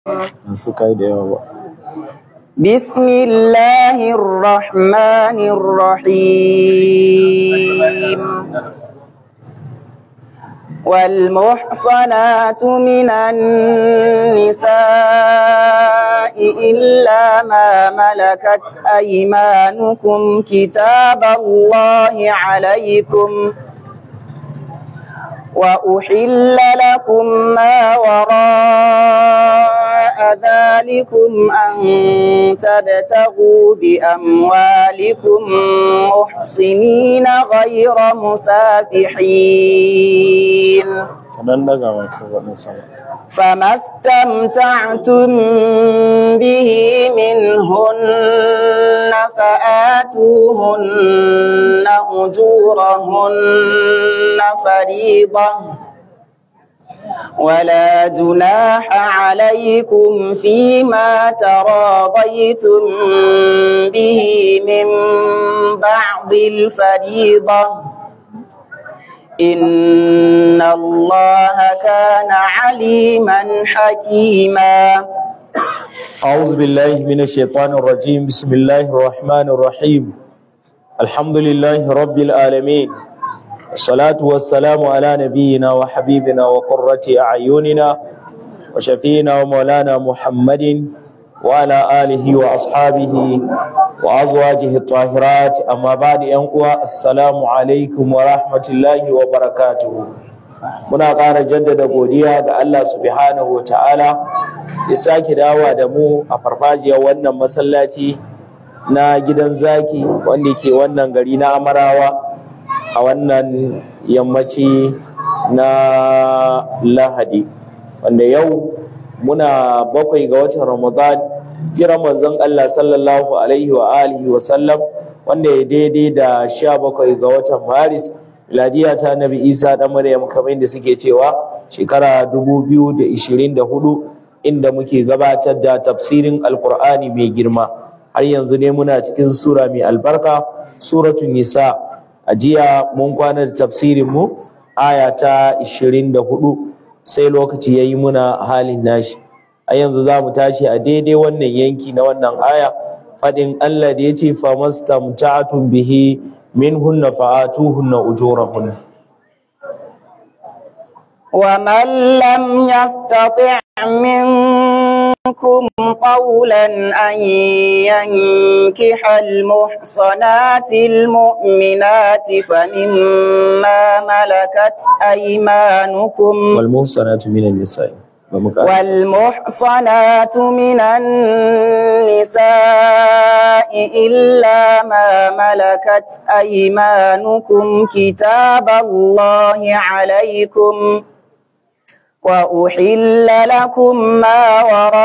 Masu kai da yawa ba. بسم الله الرحمن الرحيم والمحصنات من النساء إلا ما ملكت أيمانكم كتاب الله عليكم وأحل لكم ما وراء ذلكم أن تبتغوا بأموالكم محصنين غير مسافحين Kaɗan daga mai kafaɗin sama. فما استمتعتم به منهن فآتوهن أجورهن فريضة ولا جناح عليكم فيما تراضيتم به من بعد الفريضة إن الله كان عليما حكيما أعوذ بالله من الشيطان الرجيم بسم الله الرحمن الرحيم الحمد لله رب العالمين الصلاة والسلام على نبينا وحبيبنا وقرة أعيننا وشفينا ومولانا محمد وعلى آله وأصحابه وأزواجه الطاهرات أما بعد أنقوى السلام عليكم ورحمة الله وبركاته muna ƙara jaddada godiya ga Allah subhanahu wa ta'ala ya sake dawa da mu a farfajiyar wannan masallaci na gidan zaki wanda ke wannan gari na amarawa a wannan yammaci na lahadi wanda yau muna bakwai ga watan ramadan jiran manzon Allah sallallahu alaihi wa alihi wa sallam wanda ya daidai da sha bakwai ga watan maris miladiya ta nabi isa dan maryam kamar da suke cewa shekara 2024 inda muke gabatar da tafsirin alkur'ani mai girma har yanzu ne muna cikin sura mai albarka suratul nisa a jiya mun kwana da tafsirin mu aya ta 24 sai lokaci yayi muna halin nashi a yanzu za mu tashi a daidai wannan yanki na wannan aya fadin Allah da yace famastamta'tum bihi منهن فآتوهن أجورهن ومن لم يستطع منكم قولا أن ينكح المحصنات المؤمنات فمما ملكت أيمانكم والمحصنات من النساء والمحصنات من النساء إلا ما ملكت أيمانكم كتاب الله عليكم وأحل لكم ما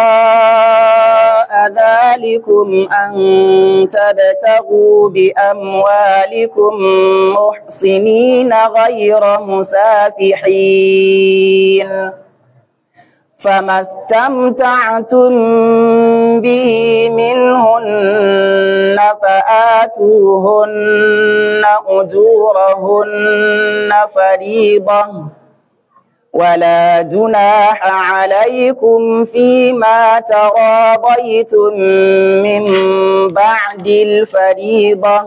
وراء ذلكم أن تبتغوا بأموالكم محصنين غير مسافحين فما استمتعتم به منهن فآتوهن أجورهن فريضة ولا جناح عليكم فيما تراضيتم من بعد الفريضة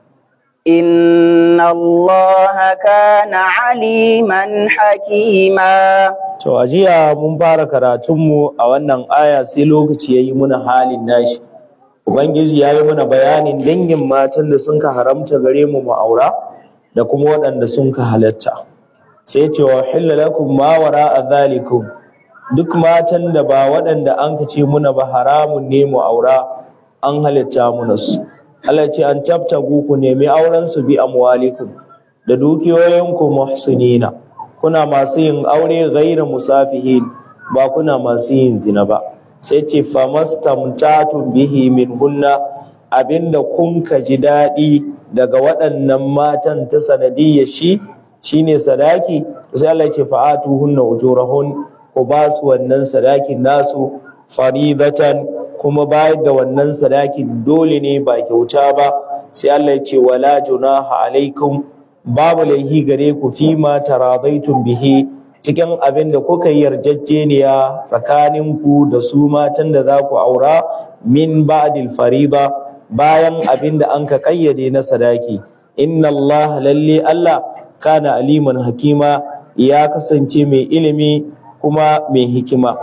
إن الله كان عليما حكيما To a jiya mun fara karatunmu a wannan aya sai lokaci ya yi muna halin nashi. Ubangiji ya yi mana bayanin dangin matan da sun ka haramta gare mu mu aura da kuma waɗanda sun ka halatta. Sai ce wa hilla lakum ma wara a zalikum duk matan da ba waɗanda an ka ce muna ba haramun ne mu aura an halitta muna su. Allah ce an tabtagu ku nemi auren su bi amwalikum da dukiyoyinku muhsinina. kuna masu yin aure gaira musafihin ba kuna masu yin zina ba sai ce famastamtatun bihi min hunna abinda kun ka ji daɗi daga waɗannan matan ta sanadiyyar shi shine sadaki sai Allah ce fa'atu hunna ujurahun ku ba su wannan sadakin nasu faridatan kuma bayar da wannan sadakin dole ne ba kyauta ba sai Allah ya ce wala junaha alaikum babu laihi gare ku fi ma taradaitum bihi cikin abin da kuka yi yarjejeniya tsakaninku da su matan da za ku aura min ba'dil farida bayan abin da an ka kayyade na sadaki inna Allah lalle Allah kana aliman hakima ya kasance mai ilimi kuma mai hikima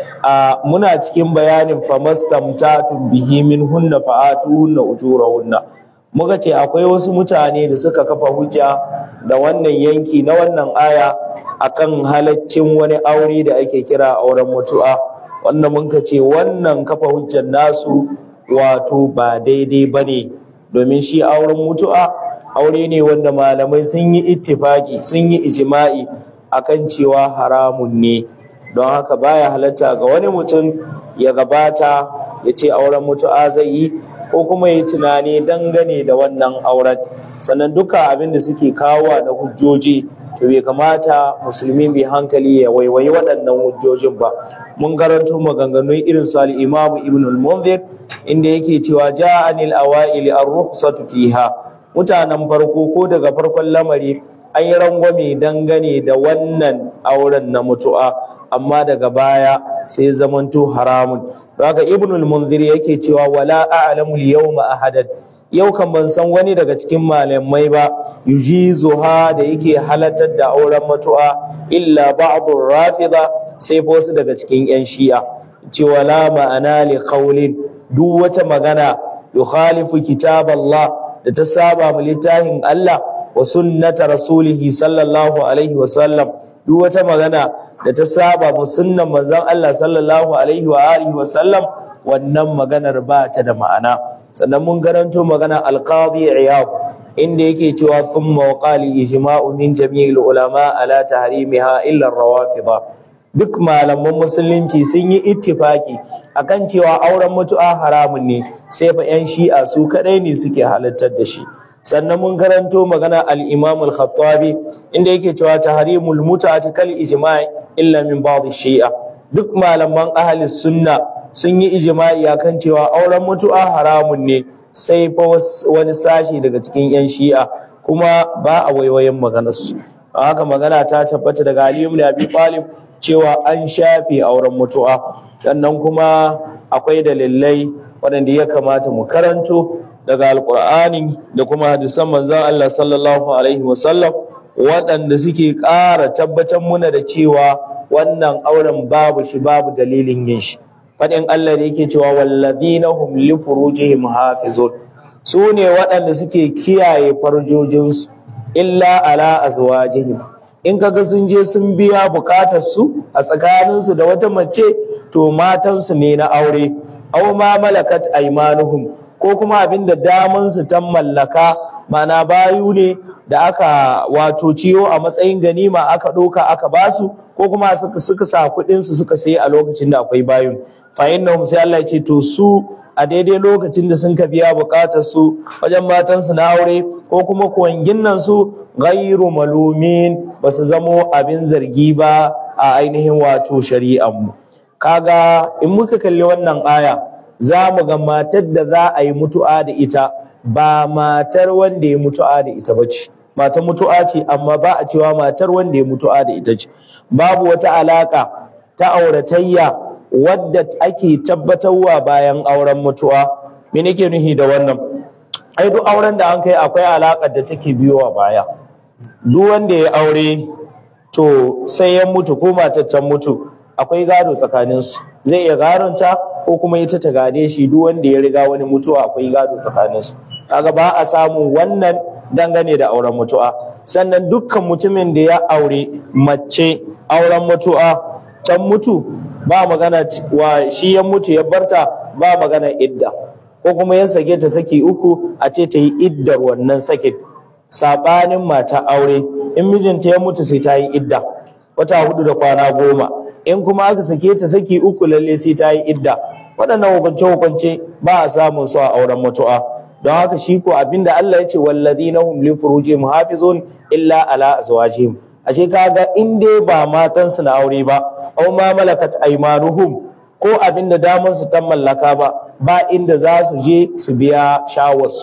a muna cikin bayanin famastamtatun bihi min hunna fa'atuhunna ujurahunna muka ce akwai wasu mutane da suka kafa hujja da wannan yanki na wannan aya akan halaccin wani aure da ake kira auren mutu'a wanda muka ce wannan kafa hujjar nasu wato ba daidai ba ne domin shi auren mutu'a aure ne wanda malamai sun yi ittifaki sun yi ijima'i akan cewa haramun ne don haka baya halatta ga wani mutum ya gabata ya ce auren mutu'a zai yi ko kuma ya tunani dangane da wannan auren sannan duka abin da suke kawo na hujjoji to bai kamata musulmi mai hankali ya waiwayi waɗannan hujjojin ba mun karanto maganganun irin su al-imamu ibn al-munzir inda yake cewa ja'anil awaili ar-rukhsatu fiha mutanen farko ko daga farkon lamari an yi rangwame dangane da wannan auren na mutu'a amma daga baya sai zamanto haramun haka ibn al-munzir yake cewa wala a'lamu al-yawma ahadan yau kan ban san wani daga cikin malamai ba yujizuha da yake halartar da auren mutu'a illa ba'dur rafida sai wasu daga cikin yan shi'a cewa la ma'ana li qawlin duk wata magana yukhalifu kitab Allah da ta saba mu littafin Allah wa sunnata rasulihi sallallahu alaihi wa sallam duk wata magana da ta saba mu sunnan manzon Allah sallallahu alaihi wa alihi wa sallam wannan maganar ba ta da ma'ana sannan mun garanto magana alqadi iyad inda yake cewa thumma qali ijma'u min jami'il ulama ala tahrimiha illa ar-rawafida duk malaman musulunci sun yi ittifaki akan cewa auren mutu'a haramun ne sai fa yan shi'a su kadai ne suke halartar da shi sannan mun karanto magana al-imam al-khattabi inda yake cewa tahrimul mut'ati kal ijma' illa min ba'd shi'a duk malaman ahli sunna sun yi ijma'i akan cewa auren mutu'a haramun ne sai fa wani sashi daga cikin yan shi'a kuma ba a waiwayen maganarsu haka magana ta tabbata daga Ali ibn Abi Talib cewa an shafe auren mutu'a sannan kuma akwai dalilai waɗanda ya kamata mu karanto daga alkur'ani da kuma hadisan manzon Allah sallallahu alaihi wasallam waɗanda suke ƙara tabbatar muna da cewa wannan auren babu shi babu dalilin yin shi faɗin Allah da yake cewa wallazina hum li furujihim hafizun su ne waɗanda suke kiyaye farjojinsu illa ala azwajihim in kaga sun je sun biya bukatar su a tsakaninsu da wata mace to matansu ne na aure aw ma malakat aymanuhum ko kuma abinda daman su ta mallaka mana bayu ne da aka wato ciyo a matsayin ganima aka ɗauka aka basu ko kuma suka sa kuɗin su suka sayi a lokacin da akwai bayun fa innahum sai Allah ya ce to su a daidai lokacin da sun ka biya bukatar su wajen matansu na aure ko kuma kuwangin nan su ghairu malumin ba su zamo abin zargi ba a ainihin wato shari'ar mu kaga in muka kalli wannan aya za mu ga matar da za a yi mutu'a da ita ba matar wanda ya mutu'a da ita ba ce matar mutu'a ce amma ba a cewa matar wanda ya mutu'a da ita ce babu wata alaka ta auratayya wadda ake tabbatarwa bayan auren mutu'a me nake nuhi da wannan ai duk auren da an kai akwai alakar da take biyowa baya duk wanda ya aure to sai ya mutu ko matar ta mutu akwai gado tsakaninsu zai iya gadonta ko kuma ita ta gade shi duk wanda ya riga wani mutuwa akwai gado tsakaninsu kaga ba a samu wannan dangane da auren mutuwa sannan dukkan mutumin da ya aure mace auren mutuwa can mutu ba magana wa shi ya mutu ya barta ba magana idda ko kuma ya sake ta saki uku a ce ta yi iddar wannan sakin sabanin mata aure in mijinta ya mutu sai ta yi idda wata hudu da kwana goma in kuma aka sake ta saki uku lalle sai ta yi idda waɗannan hukunce-hukunce ba a samun su a auren mutu'a don haka shi ko abinda Allah ya ce wallazina hum li furujihim hafizun illa ala azwajihim ashe kaga in dai ba matan su na aure ba aw ma malakat aymanuhum ko abinda daman su ta mallaka ba ba inda za su je su biya shawar su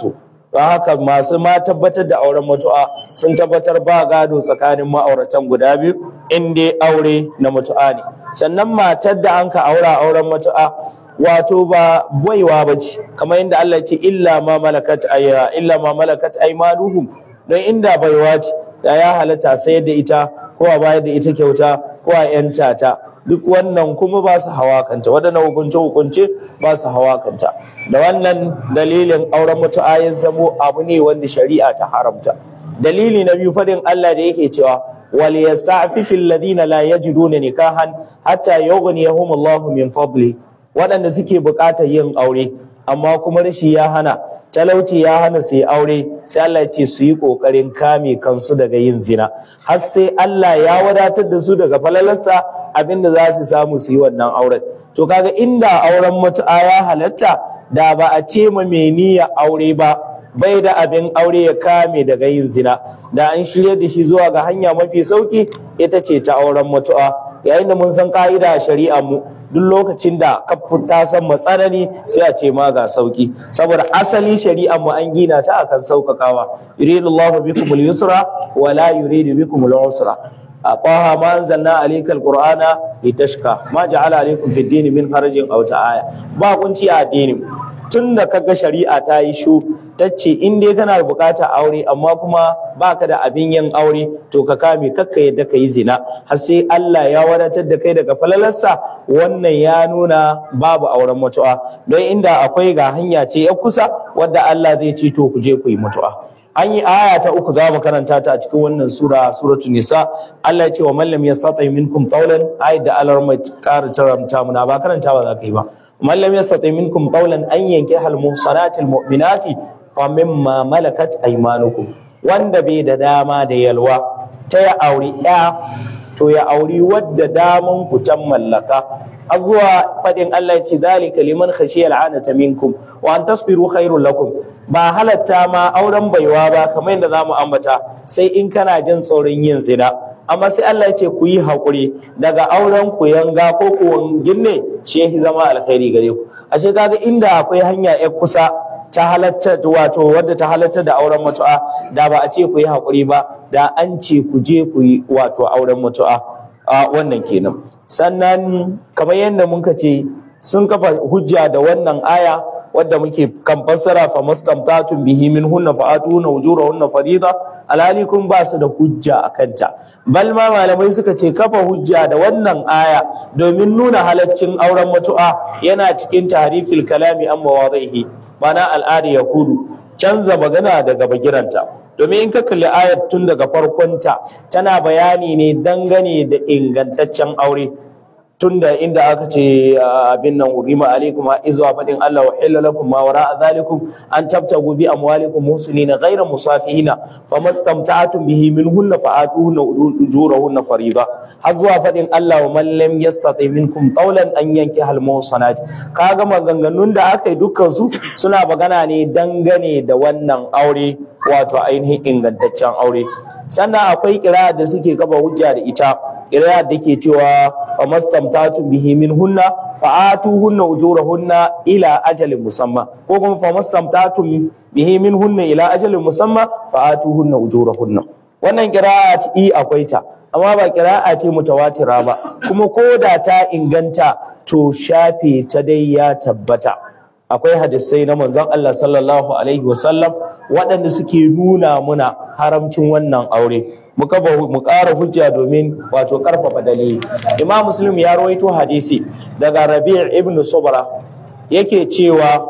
don haka masu ma tabbatar da auren mutu'a sun tabbatar ba gado tsakanin ma'auratan guda biyu in dai aure na mutu'a ne sannan matar da an ka aura auren mutu'a wato ba baiwa ba ce kamar yadda Allah ce illa ma malakat ayya illa ma malakat aymanuhum don inda baiwa ce da ya halatta sayar da ita ko a bayar da ita kyauta ko a yanta ta duk wannan kuma ba su hawa kanta waɗannan hukunce hukunce ba su hawa kanta da wannan dalilin auren mutu'a ya zamo abu ne wanda shari'a ta haramta dalili na biyu faɗin Allah da yake cewa wal yasta'fifu alladhina la yajiduna nikahan hatta yughniyahum Allahu min fadli waɗanda suke buƙatar yin aure amma kuma rashi ya hana talauci ya hana su yi aure sai Allah ya ce su yi ƙoƙarin kame kansu daga yin zina har sai Allah ya wadatar da su daga falalarsa abinda za su samu su yi wannan auren to kaga inda auren mutu'a ya halatta da ba a ce ma mai niyya aure ba bai da abin aure ya kame daga yin zina da an shirya da shi zuwa ga hanya mafi sauki ita ce ta auren mutu'a yayin da mun san ka'ida a shari'ar mu duk lokacin da ka ta san matsanani sai a ce ma ga sauki saboda asali shari'ar mu an gina ta akan saukakawa yuridullahu bikum al-yusra wa la yuridu bikum al-usra aqaha ma anzalna alayka al-qur'ana litashqa ma ja'ala alaykum fi ad-din min harajin aw ta'aya ba kunci a addinin tun da kaga shari'a ta yi shu ta ce in dai kana bukata aure amma kuma baka da abin yin aure to ka kame kakka yadda ka yi zina har sai Allah ya wadatar da kai daga falalarsa wannan ya nuna babu auren mutu'a don inda akwai ga hanya ce ya kusa wadda Allah zai ce to ku je ku yi mutu'a an yi aya ta uku za mu karanta ta a cikin wannan sura suratul nisa Allah ya ce wa man lam yastati minkum qawlan ayat da Allah mai ƙara taramta muna ba karanta ba za ka yi ba man lam yastati minkum qawlan an yankiha al muhsanatil mu'minati fa mimma malakat aymanukum wanda bai da dama da yalwa ta ya auri ɗaya to ya auri wadda daman ku ta mallaka har zuwa faɗin Allah ya ce dalika liman khashiya al'anata minkum wa an tasbiru khairul lakum ba halatta ma auren baiwa ba kamar yadda zamu ambata sai in kana jin tsoron yin zina amma sai Allah ya ce ku yi haƙuri daga auren ku yanga ko ku ginne shi ya zama alkhairi gare ku ashe kaga inda akwai hanya ya kusa ta halatta wato wadda ta halatta da auren mutu'a da ba a ce ku yi haƙuri ba da an ce ku je ku yi wato auren mutu'a a wannan kenan sannan kamar yadda muka ce sun kafa hujja da wannan aya wadda muke kan fassara fa mastamtatun bihi min hunna fa atuna ujurahunna farida alhali kun ba su da hujja a kanta bal ma malamai suka ce kafa hujja da wannan aya domin nuna halaccin auren mutu'a yana cikin tarifil kalami an mawadhihi mana al'ada ya kudu canza magana daga bagiranta domin in ka kalli ayat tun daga farkonta tana bayani ne dangane da ingantaccen aure tunda inda aka ce abin nan urima alaikum izuwa fadin Allah wa hilla lakum ma wara zalikum an tabtagu bi amwalikum muslimina ghayra musafihina famastamta'tum bihi minhunna fa'atuhunna ujurahunna farida har zuwa fadin Allah wa man lam yastati minkum qawlan an yanki hal muhsanat kaga maganganun da aka yi dukkan su suna magana ne dangane da wannan aure wato ainihin ingantaccen aure sannan akwai kira da suke gaba hujja da ita kira da ke cewa fa mastamtatu bihi min hunna fa atuhunna ujurahunna ila ajalin musamma ko kuma fa mastamtatu bihi min hunna ila ajalin musamma fa atuhunna ujurahunna wannan qira'at i akwai ta amma ba qira'a ce mutawatira ba kuma ko da ta inganta to shafe ta dai ya tabbata akwai hadisai na manzon Allah sallallahu alaihi wasallam waɗanda suke nuna muna haramcin wannan aure muka mu ƙara hujja domin wato ƙarfafa dalili imam muslim ya rawaito hadisi daga rabi' ibn subra yake cewa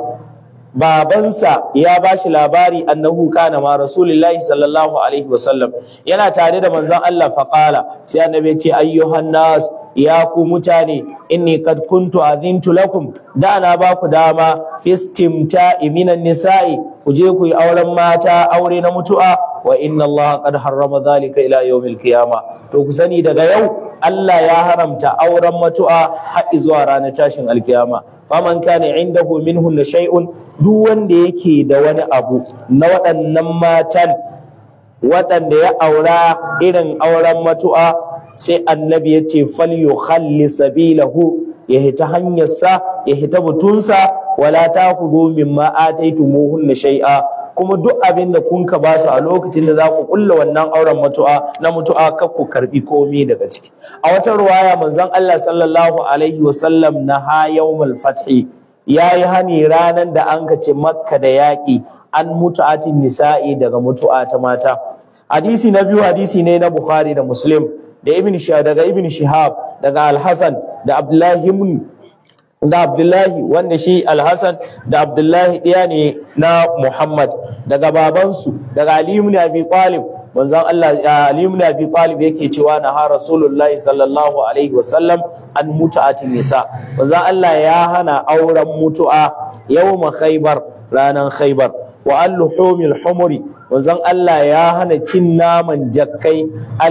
babansa ya ba shi labari annahu kana ma rasulullahi sallallahu alaihi wasallam yana tare da manzon Allah faqala sai annabi ya ce ayyuhan nas ya ku mutane inni kad kuntu azintu lakum da na ba ku dama fistimta'i minan nisa'i ku je ku yi auren mata aure na mutu'a wa inna Allah qad harrama dhalika ila yawmil qiyama to ku sani daga yau Allah ya haramta auren mutu'a har zuwa ranar tashin alkiyama faman kana indahu minhunna shay'un duk wanda yake da wani abu na waɗannan matan waɗanda ya aura irin auren mutu'a sai annabi ya ce falyukhalli sabilahu ya hita hanyarsa ya hita butunsa wala takhudhu mimma ataytumuhunna shay'a kuma duk abin da kun ka ba su a lokacin da za ku kulla wannan auren mutu'a na mutu'a kar ku karbi komai daga ciki a wata ruwaya manzon Allah sallallahu alaihi wasallam na ha yawmul fathi yayi hani ranan da an kace makka da yaƙi an mutu'atin nisa'i daga mutu'a ta mata hadisi na biyu hadisi ne na bukhari da muslim da ibn daga ibn shihab daga al-hasan da abdullahi ibn da Abdullahi wanda shi Alhassan da Abdullahi ɗaya ne na Muhammad daga babansu daga Ali ibn Abi Talib manzon Allah Ali ibn Abi Talib yake cewa na ha Rasulullahi sallallahu alaihi wasallam an mutu'atin nisa manzon Allah ya hana auren mutu'a yawma Khaybar ranan Khaybar wa an luhumil humuri manzon Allah ya hana cin naman jakkai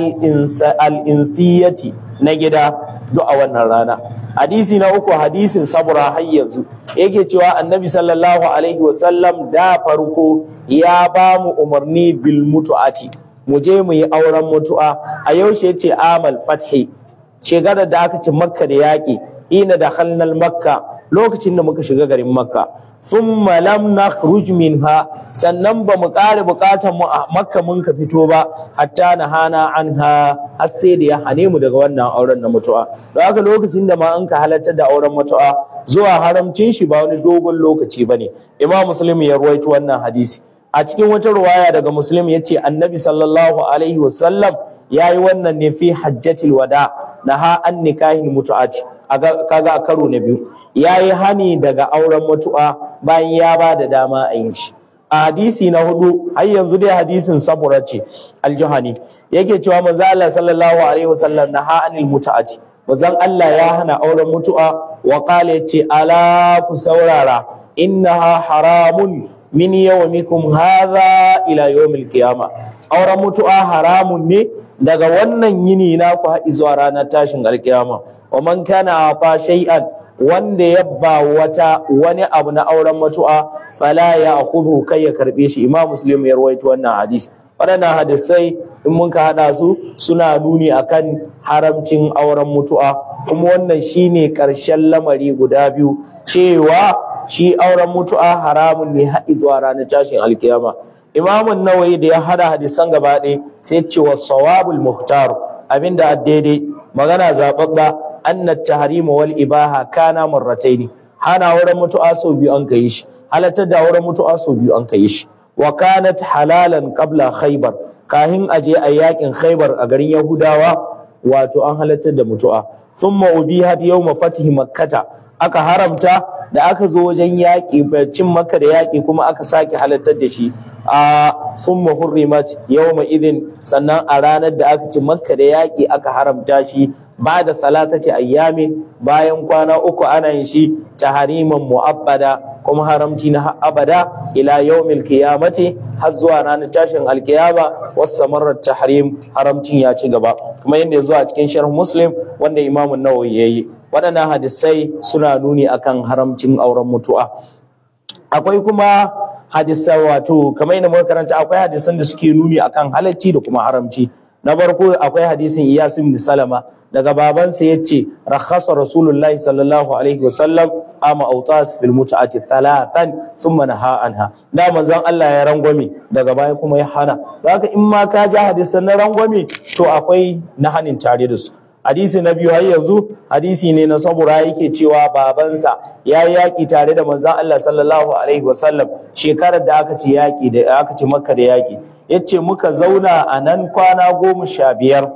al-insiyati na gida duk a wannan rana hadisi na uku hadisin sabura har yanzu yake cewa annabi sallallahu alaihi wasallam da farko ya ba mu umarni bil mutu'ati mu je mu yi auren mutu'a a yaushe yace amal fathi shekarar da aka ci makka da yaƙi ina da halnal makka lokacin da muka shiga garin makka thumma lam nakhruj minha sannan ba mu ƙara buƙatar mu a makka mun ka fito ba hatta na hana anha har sai da ya hane mu daga wannan auren na mutu'a don haka lokacin da ma an ka halartar da auren mutu'a zuwa haramcin shi ba wani dogon lokaci bane imam muslim ya ruwaito wannan hadisi a cikin wata ruwaya daga muslim ya ce annabi sallallahu alaihi wasallam ya yi wannan ne fi hajjatil wada naha an nikahin mutu'ati kaga a karo na biyu ya yi hani daga auren mutu'a bayan ya ba da dama a yin shi a hadisi na hudu har yanzu dai hadisin sabura ce aljihani yake cewa manzo Allah sallallahu alaihi wasallam naha anil mutu'ati manzon Allah ya hana auren mutu'a wa qala yace ala ku saurara innaha haramun min yawmikum hadha ila yawmil qiyama auren mutu'a haramun ne daga wannan yini na ku haɗi zuwa ranar tashin alkiyama wa man kana ata shay'an wanda ya ba wata wani abu na auren mutu'a fala ya khudhu kai ya karbe shi imam muslim ya rawaito wannan hadisi waɗannan hadisai in mun ka haɗa su suna nuni akan haramcin auren mutu'a kuma wannan shine ƙarshen lamari guda biyu cewa shi auren mutu'a haramun ne haɗi zuwa ranar tashin alkiyama imamun nawayi da ya hada hadisan gaba ɗaya sai ce wa sawabul muhtar abinda a daidai magana zaɓaɓɓa anna tahrimu wal ibaha kana marrataini hana wurin mutu'a sau biyu an kai shi halatar da wurin mutu'a sau biyu an kai shi wa kanat halalan qabla khaybar kahin aje a yakin khaybar a garin yahudawa wato an halartar da mutu'a thumma ubihat yawma fathi makkata aka haramta da aka zo wajen yaƙi cin makka da yaƙi kuma aka sake halartar da shi a summa hurrimat yawma idin sannan a ranar da aka ci makka da yaƙi aka haramta shi ba da salatati ayyamin bayan kwana uku ana yin shi tahariman mu'abbada kuma haramci na abada ila yawmil qiyamati har zuwa ranar tashin alkiyama wasu tahrim haramcin ya ci gaba kuma yadda ya zo a cikin sharh muslim wanda imamu nawawi yayi waɗannan hadisai suna nuni akan haramcin auren mutu'a akwai kuma hadisai wato kamar yadda muka karanta akwai hadisan da suke nuni akan halacci da kuma haramci na farko akwai hadisin Iyas ibn Salama daga babansa yace rakhasa Rasulullahi sallallahu alaihi wasallam ama autas fil mut'ati thalathan thumma naha anha da manzon Allah ya rangwame daga baya kuma ya hana haka in ma ka ji hadisan na rangwame to akwai na hanin tare da su hadisi na biyu har yanzu hadisi ne na sabura yake cewa babansa ya yi yaƙi tare da manzon Allah sallallahu alaihi wasallam shekarar da aka ci yaƙi da aka ci makka da yaƙi yace muka zauna a nan kwana goma sha biyar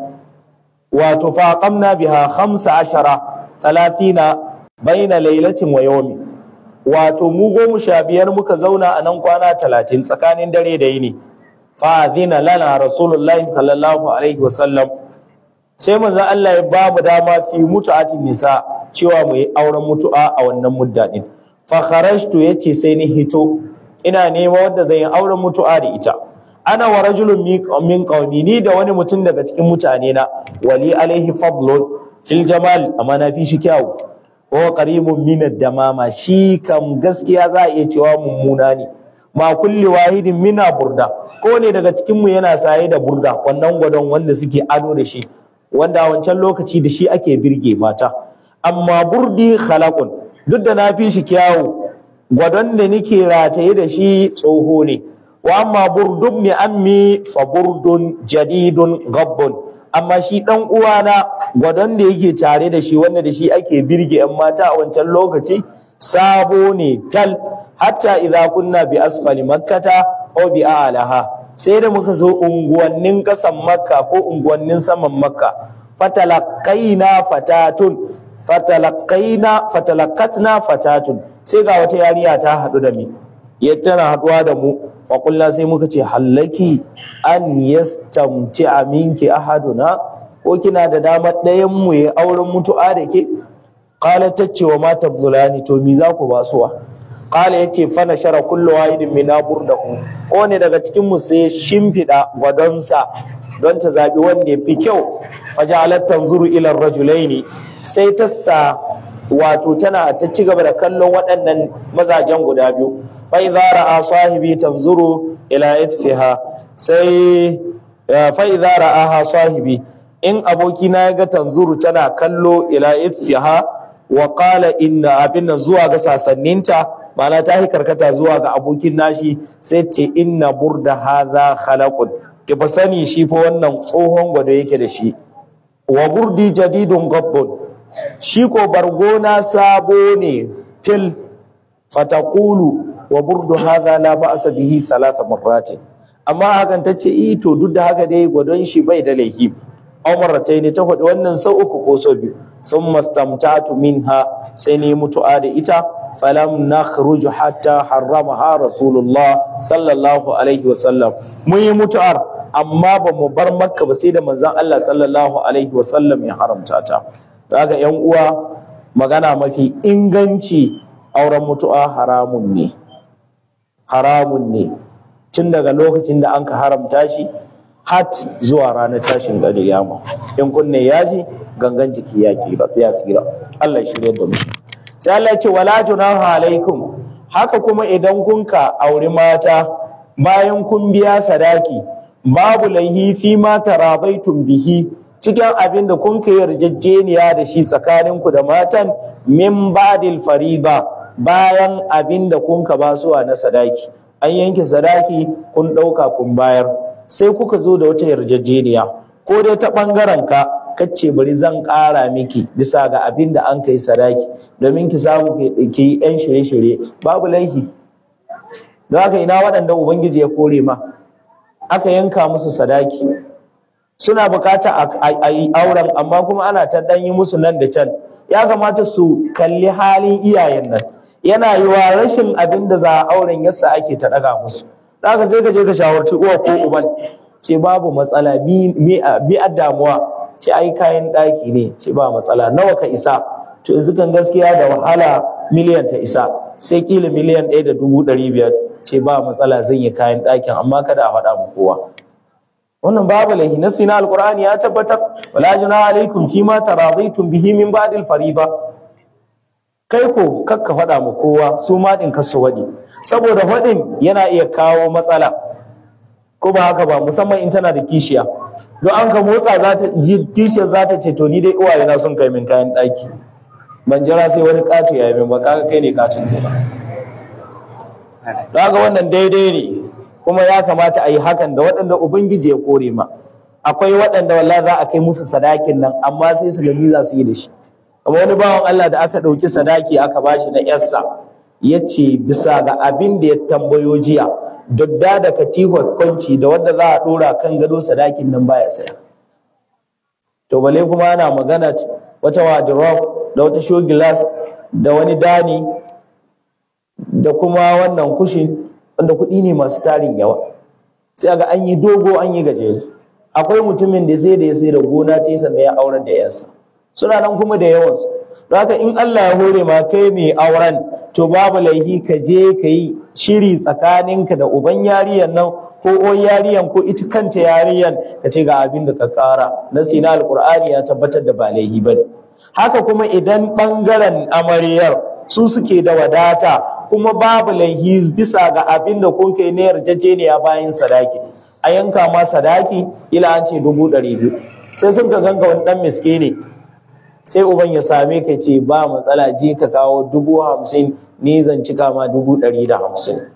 wato fa qamna biha khamsa ashara talatina baina lailatin wa yawmi wato mu goma sha biyar muka zauna a nan kwana talatin tsakanin dare da yini fa adhina lana rasulullahi sallallahu alaihi wasallam sai manzon Allah ya ba mu dama fi mutu'atin nisa cewa mu yi auren mutu'a a wannan mudda din fa kharajtu yace sai ni hito ina nema wanda zai yi auren mutu'a da ita ana wa rajulun min qaumi ni da wani mutum daga cikin mutane na wali alaihi fadlun fil jamal amma na fi shi kyawu wa qaribun min damama shi kam gaskiya za a iya cewa mummuna ne ma kulli wahidin mina burda ko ne daga cikin mu yana saye da burda wannan gwadon wanda suke ado da shi wanda a wancan lokaci da shi ake birge mata amma burdi khalaqun duk da na fi shi kyawu gwadon da nake rataye da shi tsoho ne wa amma burdun ne ammi fa burdun jadidun gabbun amma shi dan uwana gwadon da yake tare da shi wanda da shi ake birge yan mata a wancan lokaci sabo ne kal hatta idza kunna bi asfali makkata aw bi a'laha sai da muka zo unguwannin kasan makka ko unguwannin saman makka fatalaqaina fatatun fatalaqaina fatalaqatna fatatun sai ga wata yariya ta hadu da mu ya tana haduwa da mu fa sai muka ce hallaki an yastamti minki ahaduna ko kina da damar ɗayan mu ya auren mutu'a da ke qala tace wa ma tabzulani to mi za ku basuwa qala yace fa nashara kullu wahidin min burdahu ko ne daga cikin mu sai shimfida gwadonsa don ta zabi wanda ya fi kyau fajalat tanzuru ila rajulaini sai ta sa wato tana ta ci gaba da kallon waɗannan mazajen guda biyu fa idza ra'a sahibi tanzuru ila itfiha sai fa idza ra'aha sahibi in abokina ya ga tanzuru tana kallo ila itfiha wa qala inna abin nan zuwa ga sasanninta ma'ana ta yi karkata zuwa ga abokin nashi sai ce inna burda hadha khalaqun ki fa sani shi fa wannan tsohon gwado yake da shi wa burdi jadidun gabbun shi ko bargona sabo ne fil fatakulu wa burdu hadha la ba'sa bihi thalatha marratin amma hakan tace eh to duk da haka dai gwadon shi bai da laifi ne ta faɗi wannan sau uku ko sau biyu sun mastamtatu minha sai ne mutu'a da ita falam nakhruju hatta harramaha rasulullah sallallahu alaihi wasallam mun yi mutu'ar amma ba mu bar makka ba sai da manzon Allah sallallahu alaihi wasallam ya haramta ta kaga yan uwa magana mafi inganci auren mutu'a haramun ne haramun ne tun daga lokacin da an ka haramta shi hat zuwa ranar tashin yama in kunne ya ji gangan jiki ya kira ya tsira Allah ya shirya da mu sai Allah ya ce wala junaha alaikum haka kuma idan kun ka auri mata bayan kun biya sadaki babu laihi fi ma tarabaitum bihi cikin abin da kun kai yarjejeniya da shi tsakaninku da matan min ba'dil fariba bayan abin da kun ka basuwa na sadaki an yanke sadaki kun ɗauka kun bayar sai kuka zo da wata yarjejeniya ko dai ta ɓangaren ka kace bari zan ƙara miki bisa ga abin da an kai sadaki domin ki samu ki yi yan shirye-shirye babu laifi don haka ina waɗanda ubangiji ya kore ma aka yanka musu sadaki suna bukata a yi auren amma kuma ana ta ɗan yi musu nan da can ya kamata su kalli halin iyayen nan yana yi wa rashin abin da za a auren yasa ake ta ɗaga musu haka sai ka je ka shawarci uwa ko uban ce babu matsala bi a damuwa ce ai kayan ɗaki ne ce ba matsala nawa ka isa to yanzu kan gaskiya da wahala miliyan ta isa sai kila miliyan ɗaya da dubu ɗari biyar ce ba matsala zan yi kayan ɗakin amma kada a faɗa mu kowa wannan babu laihi na sina alqur'ani ya tabbatar wala junaha alaikum fima taradaitum bihi min ba'dil fariba kai ko kakka faɗa mu kowa su ma ɗin kasu waɗi saboda faɗin yana iya kawo matsala ko ba haka ba musamman in tana da kishiya don an ka motsa za ta kishiyar za ta ce to ni dai uwaye na sun kai min kayan ɗaki ban jira sai wani ƙato ya yi min ba kaga kai ne katin ba don haka wannan daidai ne kuma ya kamata a yi hakan da waɗanda ubangiji ya kore ma akwai waɗanda wallahi za a kai musu sadakin nan amma sai su gami za su yi da shi amma wani bawan Allah da aka ɗauki sadaki aka bashi na yarsa ya ce bisa ga abin da ya tambayo jiya dodda da katihar kwanci da wanda za a ɗora kan gado sadakin nan baya saya to bale kuma ana magana wata wardrobe da wata show glass da wani dani da kuma wannan kushin wanda kuɗi ne masu tarin yawa sai ga an yi dogo an yi gajere akwai mutumin da sai da ya sai da gona ta yi sannan ya aurar da yansa suna nan kuma da yawansu don haka in Allah ya hore ma kai mai auren to babu laihi ka je ka yi shiri tsakaninka da uban yariyan nan ko o yariyan ko ita kanta yariyan ka ce ga abin da ka kara nasi na alkur'ani ya tabbatar da ba laihi ba ne haka kuma idan ɓangaren amaryar su suke da wadata kuma babu laihi bisa ga abin da kun kai na yarjejeniya bayan sadaki a yanka ma sadaki ila an ce dubu ɗari biyu sai sun ka ganga wani ɗan miske ne sai uban ya same ka ce ba matsala je ka kawo dubu hamsin ni zan cika ma dubu ɗari da hamsin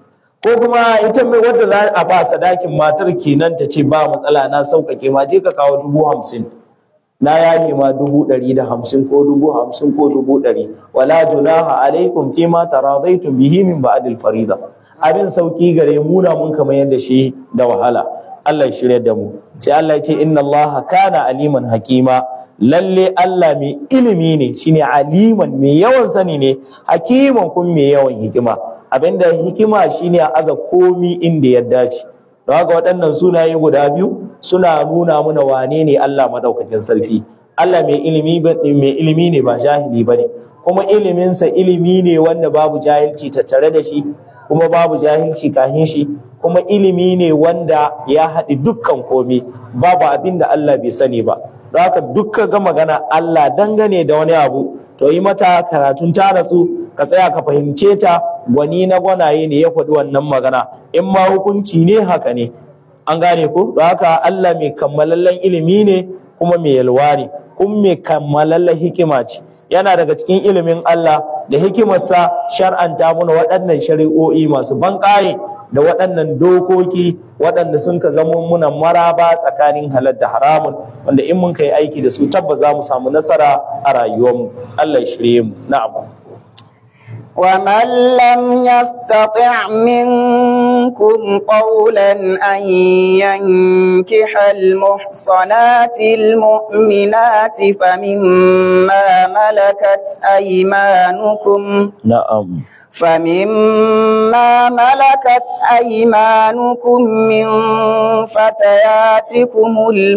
ko kuma ita mai wadda za a ba sadakin matar kenan ta ce ba matsala na sauƙaƙe ma je ka kawo dubu hamsin na yaye ma dubu ɗari da hamsin ko dubu hamsin ko dubu ɗari wala junaha alaikum fi ma taradaitum bihi min ba'dil farida abin sauki gare mu na mun kamar yadda shi da wahala Allah ya shirya da mu sai Allah ya ce inna Allah kana aliman hakima lalle Allah mai ilimi ne shine aliman mai yawan sani ne hakiman kun mai yawan hikima abinda hikima shine a aza komi inda ya dace don haka waɗannan sunaye guda biyu suna nuna mana wane ne Allah madaukakin sarki Allah mai ilimi mai ilimi ne ba jahili bane kuma iliminsa ilimi ne wanda babu jahilci tattare da shi kuma babu jahilci kahin shi kuma ilimi ne wanda ya haɗi dukkan komi babu abin da Allah bai sani ba don haka dukka ga magana Allah dangane da wani abu to yi mata karatun ta natsu ka tsaya ka fahimce ta gwani na gwanaye ne ya faɗi wannan magana in ma hukunci ne haka ne an gane ko don haka Allah mai kammalallen ilimi ne kuma mai yalwa ne kuma mai kammalallen hikima ce yana daga cikin ilimin Allah da hikimarsa shar'anta mana waɗannan shari'o'i masu banƙaye da waɗannan dokoki waɗanda sun ka zama muna maraba tsakanin halal da haramun wanda in mun kai aiki da su tabbas za mu samu nasara a rayuwarmu Allah ya shirye mu na'am ومن لم يستطع منكم قولا أن ينكح المحصنات المؤمنات فمما ملكت أيمانكم na'am فمما ملكت أيمانكم من فتياتكم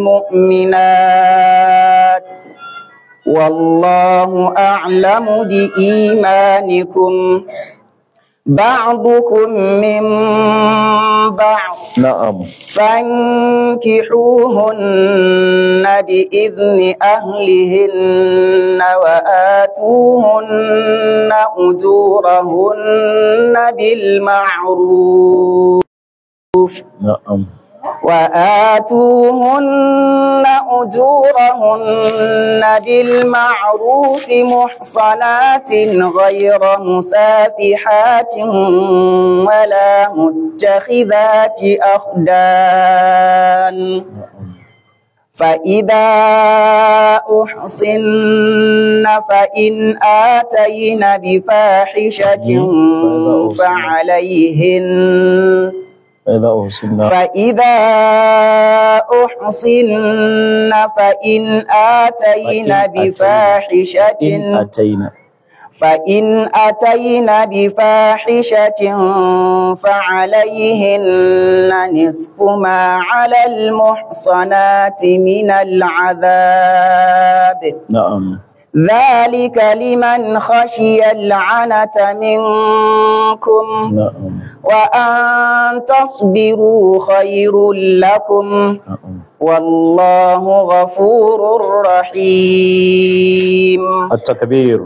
المؤمنات والله أعلم بإيمانكم بعضكم من بعض na'am فانكحوهن بإذن أهلهن وآتوهن أجورهن بالمعروف na'am وآتوهن أجورهن بالمعروف محصنات غير مسافحات ولا متخذات أخدان فإذا أحصن فإن آتين بفاحشة فعليهن idza uhsinna فإذا أحصن فإن آتين فإن بفاحشة in ataina فإن أتين بفاحشة فعليهن نصف ما على المحصنات من العذاب na'am ذلك لمن خشي العنة منكم na'am وأن تصبروا خير لكم na'am والله غفور رحيم at-takbir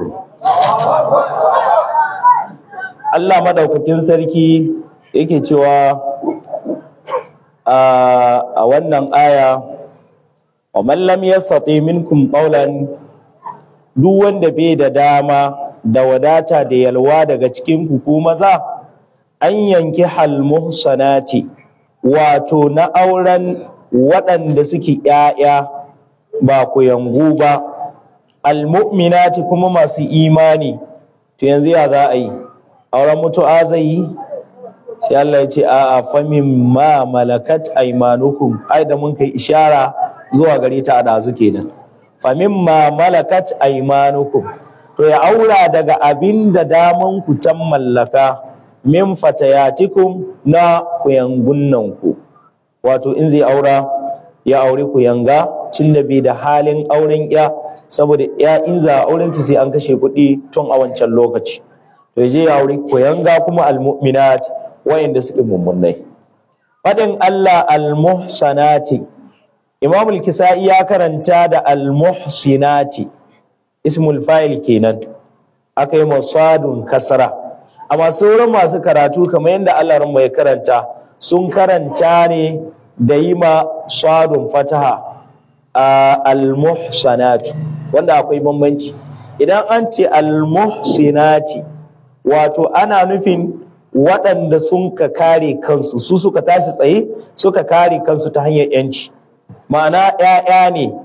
Allah madaukakin sarki yake cewa a a wannan aya wa man lam yastati minkum qawlan duk wanda bai da dama da wadata da yalwa daga cikin ku ku maza an yanki hal muhsanati wato na auren waɗanda suke ‘ya'ya ba ku yangu ba almu'minati kuma masu imani to yanzu ya za a yi auren mutu'a zai yi sai Allah ya ce a a famin ma malakat aimanukum ai da mun kai ishara zuwa gare ta a dazu kenan famin ma malakat aimanukum to ya aura daga abin da daman ku tan mallaka min fatayatikum na kuyangunnan ku wato in zai aura ya aure kuyanga tun da bai da halin auren ya saboda ya in za a auren ta sai an kashe kuɗi tun a wancan lokaci to ya je ya aure kuyanga kuma almu'minat wayanda suke mummunai faɗin Allah almuhsanati Imam al-Kisa'i ya karanta da almuhsinati ismul fa'il kenan aka yi masadun kasra amma sauran masu karatu kamar yadda Allah ranmu ya karanta sun karanta ne da yi ma sadun fataha a almuhsanatu wanda akwai bambanci idan an ce almuhsinati wato ana nufin waɗanda sun ka kare kansu su suka tashi tsaye suka kare kansu ta hanyar yanci ma'ana 'ya'ya ne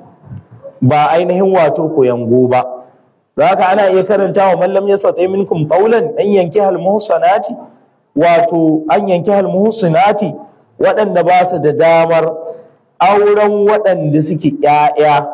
ba ainihin wato koyango ba don haka ana iya karanta wa mallam ya satsa minkum qawlan an yanki hal muhsanati wato an yanki hal muhsanati waɗanda ba su da damar auren waɗanda suke ƴaƴa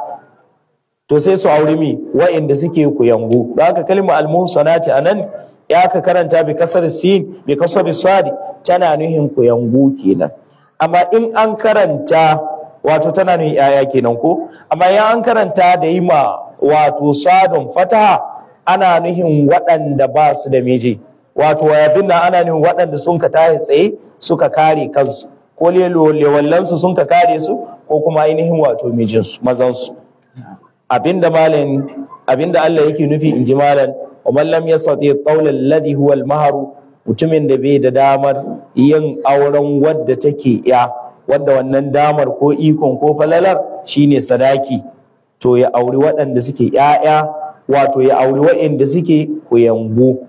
to sai su auri mi waɗanda suke kuyangu don haka kalma al muhsanati anan ya ka karanta bi kasar sin bi kasar sadi tana nuhin kuyangu kenan amma in an karanta wato tana nuhin ƴaƴa kenan ko amma ya an karanta da yi ma wato sadon fataha ana nuhin waɗanda ba su da miji wato abin nan ana nuhin waɗanda sun ka tashi tsaye suka kare kansu ko lewallansu sun ka kare su ko kuma ainihin wato mijinsu mazansu abinda malam abinda Allah yake nufi in ji malam wa man lam yastati qawla alladhi huwa al-mahru mutumin da bai da damar yin auren wadda take ya wadda wannan damar ko ikon ko falalar shine sadaki to ya auri waɗanda suke ‘ya'ya wato ya auri waɗanda suke kuyangu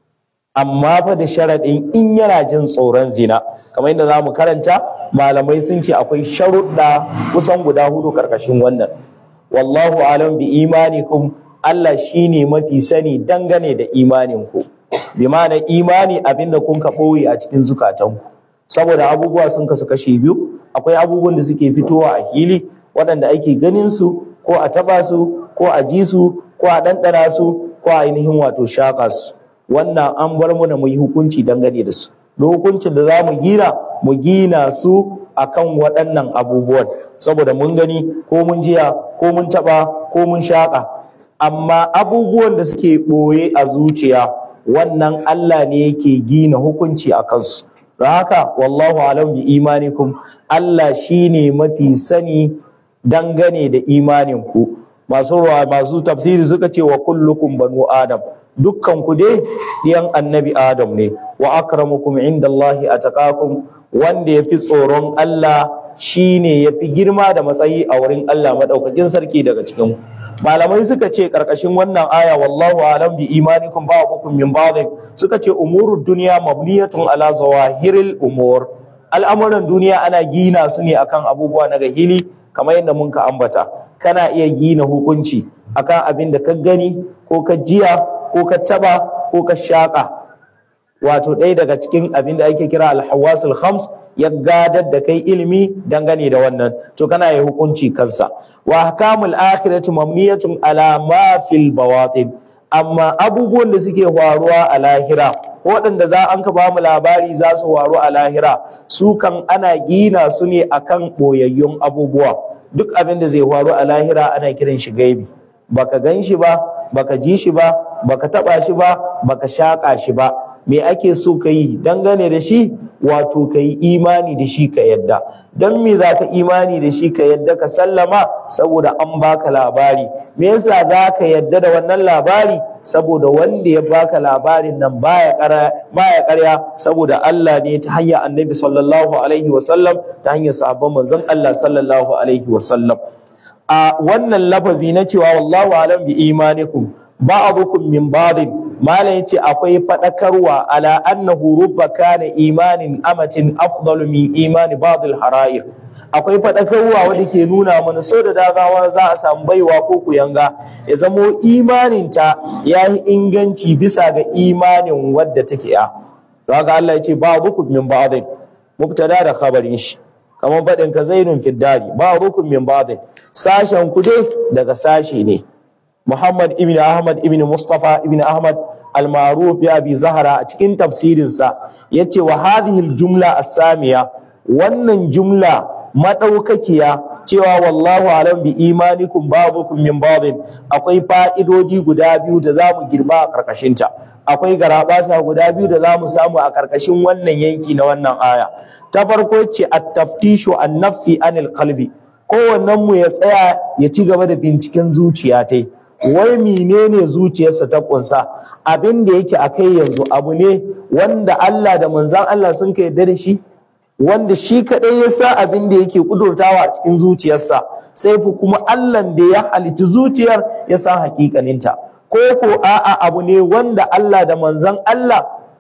amma fa da sharaɗin in yana jin tsoron zina kamar yadda za mu karanta malamai sun ce akwai sharuɗa kusan guda hudu ƙarƙashin wannan wallahu alam bi imanikum Allah shine mafi sani dangane da imaninku bi ma'ana imani abinda kun ka ɓoye a cikin zukatanku saboda abubuwa sun kasu kashe biyu akwai abubuwan da suke fitowa a hili waɗanda ake ganin su ko a taba su ko a ji su ko a ɗanɗana su ko a ainihin wato shaƙa su wannan an bar mu da mu yi hukunci dangane da su da hukuncin da za mu gina mu gina su akan waɗannan abubuwan saboda mun gani ko mun jiya ko mun taɓa ko mun shaƙa amma abubuwan da suke ɓoye a zuciya wannan Allah ne yake gina hukunci a kansu don haka wallahu alam bi imanikum Allah shine mafi sani dangane da imaninku masu masu tafsiri suka ce wa kullukum banu adam dukkan ku dai diyan annabi adam ne wa akramukum indallahi ataqakum wanda yafi tsoron Allah shine yafi girma da matsayi a wurin Allah madaukakin sarki daga cikin malamai suka ce karkashin wannan aya wallahu alam bi imanikum ba'dukum min ba'd suka ce umurud dunya mabniyatun ala zawahiril umur al'amuran duniya ana gina su ne akan abubuwa na gahili kamar yadda mun ka ambata kana iya gina hukunci akan abin da ka gani ko ka jiya ko ka taba ko ka shaka wato ɗaya daga cikin abin da ake kira alhawasul khams ya gadar da kai ilimi dangane da wannan to kana yi hukunci kansa wa ahkamul akhirati mamniyatun ala ma fil bawatin amma abubuwan da suke faruwa a lahira waɗanda za an ka bamu labari za su faru a lahira su kan ana gina su ne akan ɓoyayyun abubuwa duk abin da zai faru a lahira ana kiran shi gaibi baka gan shi ba baka ji shi ba baka taba shi ba baka shaƙa shi ba me ake so ka yi dangane da shi wato ka yi imani da shi ka yadda don me za ka imani da shi ka yadda ka sallama saboda an baka labari me yasa za ka yadda da wannan labari saboda wanda ya baka labarin nan baya karya saboda Allah ne ta hanyar annabi sallallahu alaihi wasallam ta hanyar sahabban manzon Allah sallallahu alaihi wasallam a wannan lafazi na cewa wallahu alam bi imanikum ba'dukum min ba'din malam yace akwai fadakarwa ala annahu rubba kana imanin amatin afdalu min imani ba'd al-hara'ir akwai fadakarwa wanda ke nuna mana so da dagawa za a samu baiwa ko kuyanga ya zamo imaninta ya yi inganci bisa ga imanin wadda take ya to haka Allah ya ce ba'dukum min ba'din mubtada da khabarin shi kamar faɗin ka zainun fiddari ba'dukum min ba'din sashen ku dai daga sashe ne Muhammad ibn Ahmad ibn Mustafa ibn Ahmad al-Ma'ruf ya bi Zahra a cikin tafsirinsa yace wa hadhihi al-jumla as-samiya wannan jumla madaukakiya cewa wallahu alam bi imanikum ba'dukum min ba'din akwai fa'idodi guda biyu da zamu girba a karkashin ta akwai garabasa guda biyu da zamu samu a karkashin wannan yanki na wannan aya ta farko ce at-taftishu an-nafsi anil qalbi kowannen mu ya tsaya ya ci gaba da binciken zuciya tai wai menene zuciyarsa ta kunsa abin da yake akai yanzu abu ne wanda Allah da manzan Allah sun kai yarda da shi wanda shi kadai ya sa abin da yake kudurtawa a cikin zuciyarsa sai fi kuma Allah da ya halici zuciyar ya san hakikaninta ko ko a'a abu ne wanda Allah da manzan Allah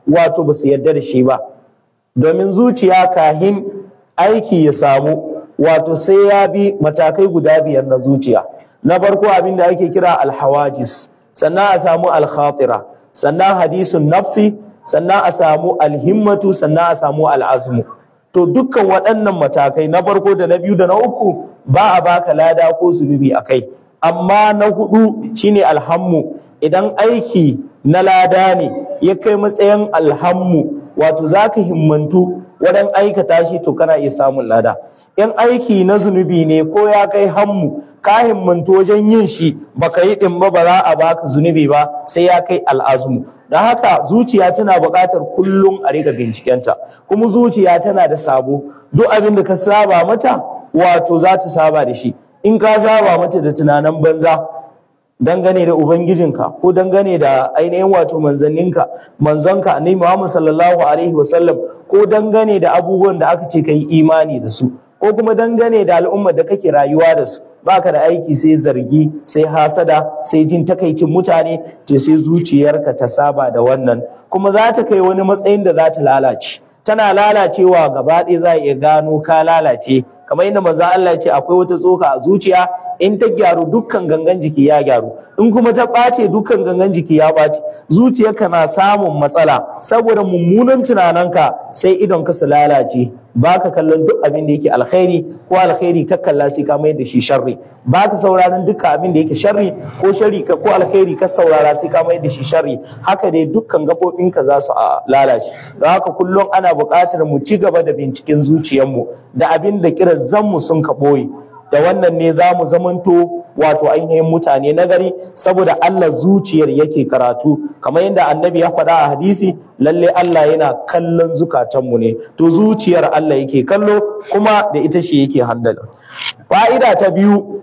wato ba su yarda da shi ba domin zuciya kahin aiki ya samu wato sai ya bi matakai guda biyar na zuciya na farko abin da ake kira alhawajis sannan a samu alkhatira sannan hadisun nafsi sannan a samu alhimmatu sannan a samu al'azmu to dukkan waɗannan matakai na farko da na biyu da na uku ba a baka lada ko zunubi a kai amma na hudu shine alhammu idan aiki na lada ne ya kai matsayin alhammu wato za ka himmantu wajen aikata shi to kana iya samun lada in aiki na zunubi ne ko ya kai hammu ka himmantu wajen yin shi baka yi ɗin ba ba za a baka zunubi ba sai ya kai al'azmu don haka zuciya tana buƙatar kullum a riga bincikenta kuma zuciya tana da sabo duk abin da ka saba mata wato za ta saba da shi in ka saba mata da tunanin banza dangane da ubangijinka ko dangane da ainihin wato manzanninka manzonka annabi Muhammad sallallahu alaihi wasallam ko dangane da abubuwan da aka ce kai imani da su ko kuma dangane da al'ummar da kake rayuwa da su baka da aiki sai zargi sai hasada sai jin takaicin mutane to sai zuciyarka ta saba da wannan kuma za ta kai wani matsayin da za ta lalace tana lalacewa gaba ɗaya za a iya gano ka lalace kamar yadda manzo Allah ya ce akwai wata tsoka a zuciya in ta gyaru dukkan gangan jiki ya gyaru in kuma ta ɓace dukkan gangan jiki ya ɓace zuciyarka na samun matsala saboda mummunan tunaninka sai idon ka su lalace baka kallon duk abin da yake alkhairi ko alkhairi ka kalla sai ka mai da shi sharri baka sauraron dukkan abin da yake sharri ko sharri ka ko alkhairi ka saurara sai ka mai da shi sharri haka dai dukkan gabobinka za su lalace don haka kullum ana buƙatar mu ci gaba da binciken zuciyarmu da abin da kirazanmu sun ka ɓoye da wannan ne za mu zamanto wato ainihin mutane na gari saboda Allah zuciyar yake karatu kamar yadda annabi ya faɗa a hadisi lalle Allah yana kallon zukatanmu ne to zuciyar Allah yake kallo kuma da ita shi yake handala fa'ida ta biyu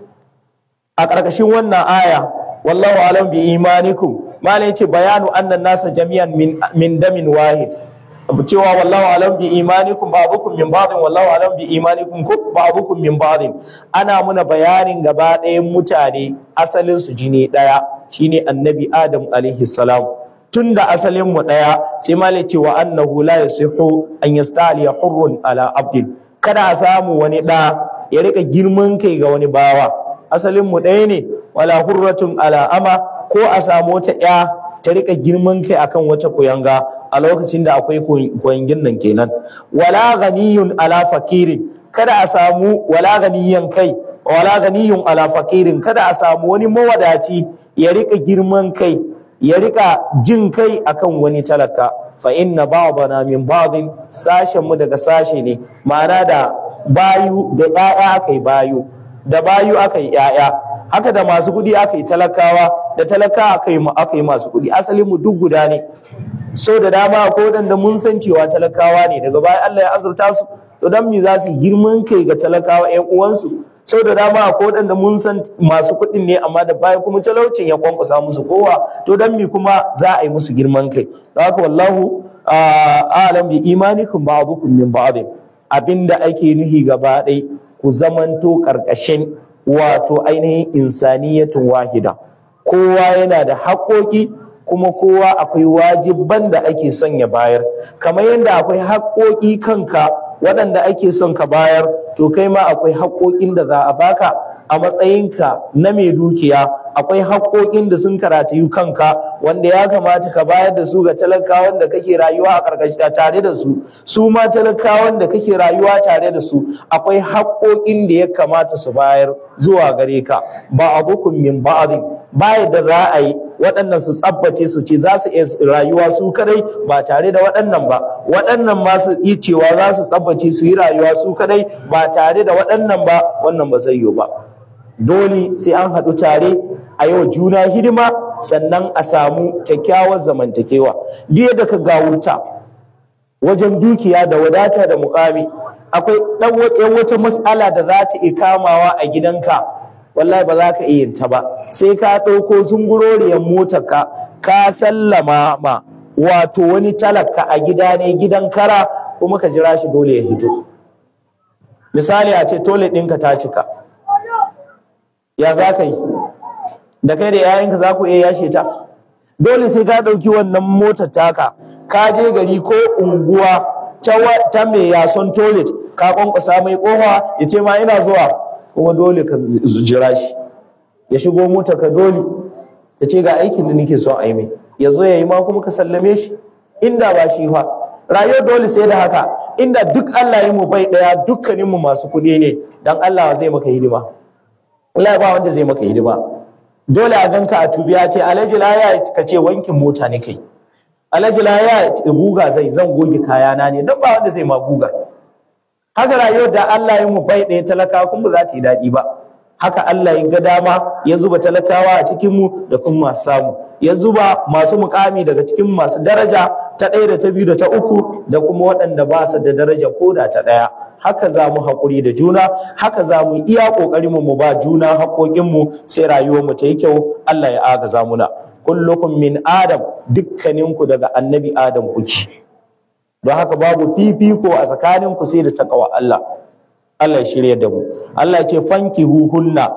a ƙarƙashin wannan aya wallahu alam bi imanikum malai yace bayanu annan nasa jami'an min, min damin wahid cewa wallahu alam bi imanikum ba'dukum min ba'din wallahu alam bi imanikum ku ba'dukum min ba'din ana muna bayanin gaba ɗayan mutane asalin su jini ɗaya shine annabi adam alaihi salam tunda asalin mu ɗaya sai malai ce wa annahu la yasihu an yastaliya hurrun ala abdin kada a samu wani ɗa ya rika girman kai ga wani bawa asalin mu ɗaya ne wala hurratun ala ama ko a samu wata ƴa ta rika girman kai akan wata kuyanga a lokacin da akwai koyangin nan kenan wala ganiyun ala fakirin kada a samu wala ganiyan kai wala ganiyun ala fakirin kada a samu wani mawadaci ya rika girman kai ya rika jin kai akan wani talaka fa inna ba'dana min ba'din sashen mu daga sashe ne ma'ana da bayu da ƴaƴa akai bayu da bayu akai ƴaƴa haka da masu kuɗi akai talakawa da talaka akai akai masu kuɗi asalin mu duk guda ne so da dama ko da mun san cewa talakawa ne daga baya Allah ya azurta su to dan me za su girman kai ga talakawa ƴan uwansu so da dama ko da mun san masu kuɗin ne amma da baya kuma talaucin ya kwankwasa musu kowa to dan me kuma za a yi musu girman kai don haka wallahu a'lam bi imanikum ba'dukum min ba'd abinda ake nuhi gaba ɗai ku zamanto karkashin wato ainihin insaniyatun wahida kowa yana da haƙoƙi kuma kowa akwai wajibban da ake son ya bayar kamar yadda akwai haƙoƙi kanka waɗanda ake son ka bayar to kai ma akwai haƙoƙin da za a baka a matsayinka na mai dukiya akwai haƙoƙin da sun karatayu kanka wanda ya kamata ka bayar da su ga talakawan da kake rayuwa a ƙarƙashi tare da su su ma talakawan da kake rayuwa tare da su akwai haƙoƙin da ya kamata su bayar zuwa gare ka ba abukum min ba'din baya da za a yi waɗannan su tsabbace su ce za su iya rayuwa su kadai ba tare da waɗannan ba waɗannan ma su yi cewa za su tsabbace su yi rayuwa su kadai ba tare da waɗannan ba wannan ba zai yiwu ba dole sai an haɗu tare a yau juna hidima sannan a samu kyakkyawar zamantakewa duk yadda ka gawurta wajen dukiya da wadata da mukami akwai ɗan wata matsala da za ta iya kamawa a gidanka wallahi ba za ka iya yin ta ba sai ka ɗauko zunguroriyar motar ka ka sallama ma wato wani talaka a gida ne gidan kara kuma ka jira shi dole ya hito misali a ce toilet ɗinka ta cika ya za ka yi da kai da yayanka za ku iya yashe ta dole sai ka ɗauki wannan motar taka ka je gari ko unguwa ta, wa- ta mai yason toilet ka kwankwasa mai kofa ya ce ma ina zuwa kuma dole ka z- z- jira shi ya shigo mota ka dole ya ce ga aikin da nake son a yi mai ya zo ya yi ma kuma ka sallame shi inda ba shi fa rayuwar dole sai da haka inda duk Allah yi mu bai daya dukkaninmu masu kuɗi ne dan Allah zai maka hidima wallahi ba wanda zai maka hidima dole a ganka a tubi ya ce alhaji laya ka ce wankin mota ne kai alhaji laya guga zai zan goge kayana ne don ba wanda zai ma guga haka rayuwar da Allah ya mu bai ɗaya talakawa kuma ba za ta yi daɗi ba haka Allah ya ga dama ya zuba talakawa a cikin mu da kuma masu samu ya zuba masu mukami daga cikin masu daraja ta ɗaya da ta biyu da ta uku da kuma waɗanda ba su da daraja ko da ta ɗaya haka za mu haƙuri da juna haka za mu iya ƙoƙarin mu ba juna haƙoƙinmu sai rayuwar mu ta yi kyau Allah ya agaza muna kullukum min adam dukkaninku daga annabi adam kuke don haka babu fifiko a tsakaninku sai da takawa Allah Allah ya shirya da mu Allah ya ce fanki huhunna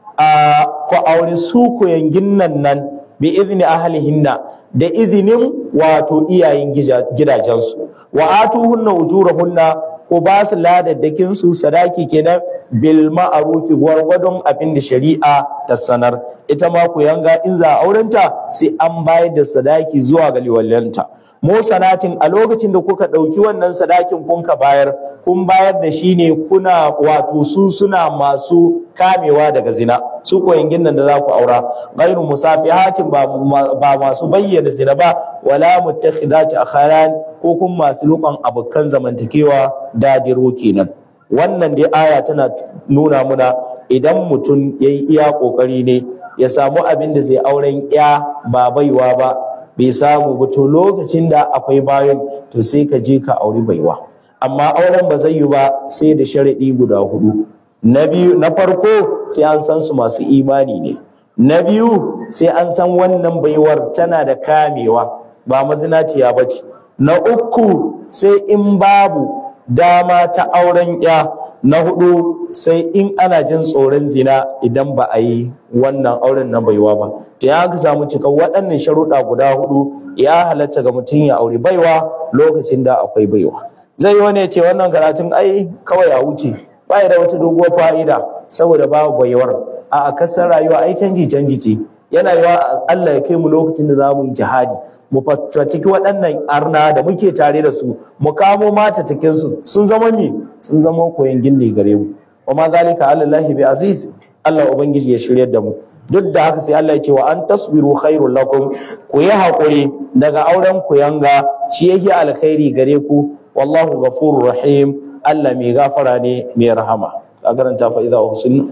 a ku aure su ku yangin nan nan bi izni ahlihinna da izinin wato iyayen gija- gidajensu wa atuhunna ujurahunna ko ba su ladaddakin su sadaki kenan bil ma'arufi gwargwadon abin da shari'a ta sanar ita ma ku yanga in za a aurenta sai an bayar da sadaki zuwa ga liwallanta mu sanatin a lokacin da kuka ɗauki wannan sadakin kun ka bayar kun bayar da shi ne kuna wato su suna masu kamewa daga zina su koyangin nan da za ku aura ghairu musafihatin ba ba masu bayyana zina ba wala muttakhidati akharan ko kun masu lukan abokan zamantakewa dadiro kenan wannan dai aya tana nuna muna idan mutum yayi iya kokari ne ya samu abin da zai auren ya ba baiwa ba bai samu ba to lokacin da akwai bayan to sai ka je ka auri baiwa amma auren ba zai yi ba sai da sharaɗi guda hudu na biyu na farko sai an san su masu imani ne na biyu sai an san wannan baiwar tana da kamewa ba mazinaciya ba ce na uku sai in babu dama ta auren ya na hudu sai in ana jin tsoron zina idan ba a yi wannan auren na baiwa ba to ya ka samu cika waɗannan sharuɗa guda hudu ya halatta ga mutum ya aure baiwa lokacin da akwai baiwa zai yi wani ya ce wannan karatun ai kawai a wuce ba da wata doguwar fa'ida saboda babu baiwar a kasar rayuwa ai canji canji ce yana yiwa Allah ya kai mu lokacin da za mu yi jihadi mu fataki waɗannan arna da muke tare da su mu kamo mata cikin su sun zama mi sun zama koyan gindi gare mu wa ma zalika ala Allah bi aziz Allah ubangiji ya shiryar da mu duk da haka sai Allah ya ce wa an tasbiru khairul lakum ku yi hakuri daga auren ku yanga shi yake alkhairi gare ku wallahu ghafurur rahim Allah mai gafara ne mai rahama ka karanta fa idza uhsinna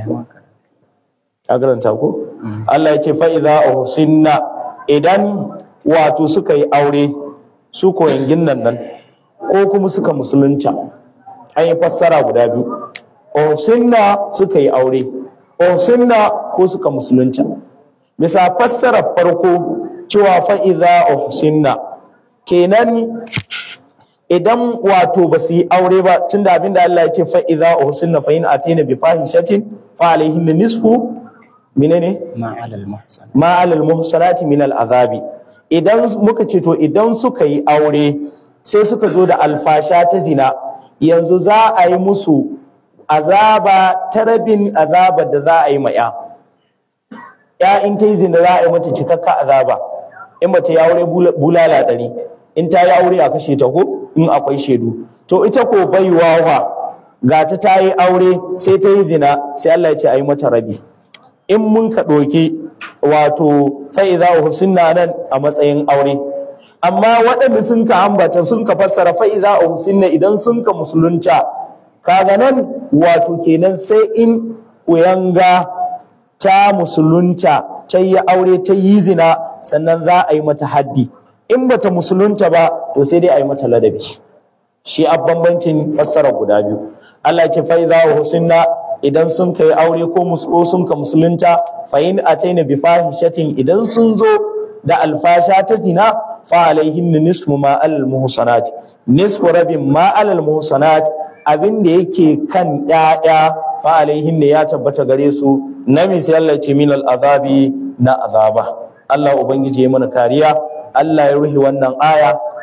ka karanta ko Allah ya ce fa idza uhsinna idan wato suka yi aure su koyangin nan nan ko kuma suka musulunta an yi fassara guda biyu uhsinna suka yi aure uhsinna ko suka musulunta bisa fassarar farko cewa fa idza uhsinna kenan idan wato ba su yi aure ba tunda abinda Allah ya ce fa idza uhsinna fa in atina bi fahishatin fa alaihin nisfu menene ma alal muhsan ma alal muhsanati min al azabi idan muka ce to idan suka yi aure sai suka zo da alfasha ta zina yanzu za a yi musu azaba ta rabin azabar da za a yi ma ya ya in ta yi zina za a yi mata cikakka azaba in ba ta yi aure bula- bulala ɗari in ta yi aure a kashe ta ko in akwai shaidu to ita ko baiwa wa ga ta ta yi aure sai ta yi zina sai Allah ya ce a yi mata rabi in mun ka ɗauki wato sai za a husinna nan a matsayin aure amma waɗanda sun ka ambata sun ka fassara fa iza a husinna idan sun ka musulunta kaga nan wato kenan sai in kuyanga ta musulunta ta yi aure ta yi zina sannan za a yi mata haddi in bata musulunta ba to sai dai a yi mata ladabi shi a bambancin fassara guda biyu Allah ya ce fa idza husinna idan sun kai aure ko musulo sun ka musulunta fa in ataina bi fahishatin idan sun zo da alfasha ta zina fa alaihin nisfu ma alal muhsanat nisfu rabin ma alal muhsanat abin da yake kan ƴaƴa fa alaihin ne ya tabbata gare su na misali Allah ya ce min al azabi na azaba Allah ubangiji ya mana kariya Allah ya ruhi wannan aya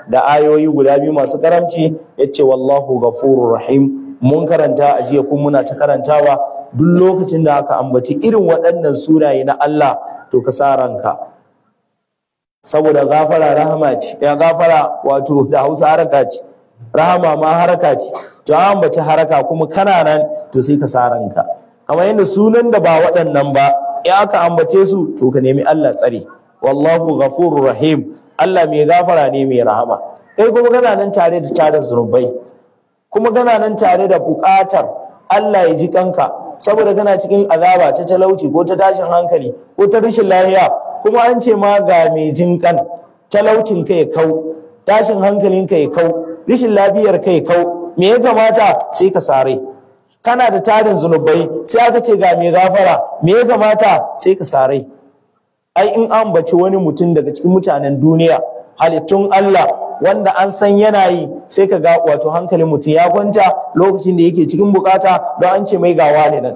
da ayoyi guda biyu masu karamci yace wallahu ghafurur rahim mun karanta a jiya kuma muna ta karantawa duk lokacin da aka ambaci irin waɗannan sunaye na Allah to ka sa ranka saboda gafara rahama ce ya gafara wato da Hausa haraka ce rahama ma haraka ce to an ambaci haraka kuma kana nan to sai ka sa ranka kamar yadda sunan da ba waɗannan ba in aka ambace su to ka nemi Allah tsare wallahu ghafurur rahim Allah mai gafara ne mai rahama kai kuma kana nan tare da tarin zunubai kuma kana nan tare da buƙatar Allah ya ji kanka saboda kana cikin azaba ta talauci ko ta tashin hankali ko ta rashin lafiya kuma an ce ma ga mai jin kan talaucin ka ya kau tashin hankalin ka ya kau rashin lafiyar ka ya kau me ya kamata sai ka sare kana da tarin zunubai sai aka ce ga mai gafara me ya kamata sai ka sare ai in an baci wani mutum daga cikin mutanen duniya halittun Allah wanda an san yana yi sai ka ga wato hankalin mutum ya kwanta lokacin da yake cikin bukata don an ce mai gawa ne nan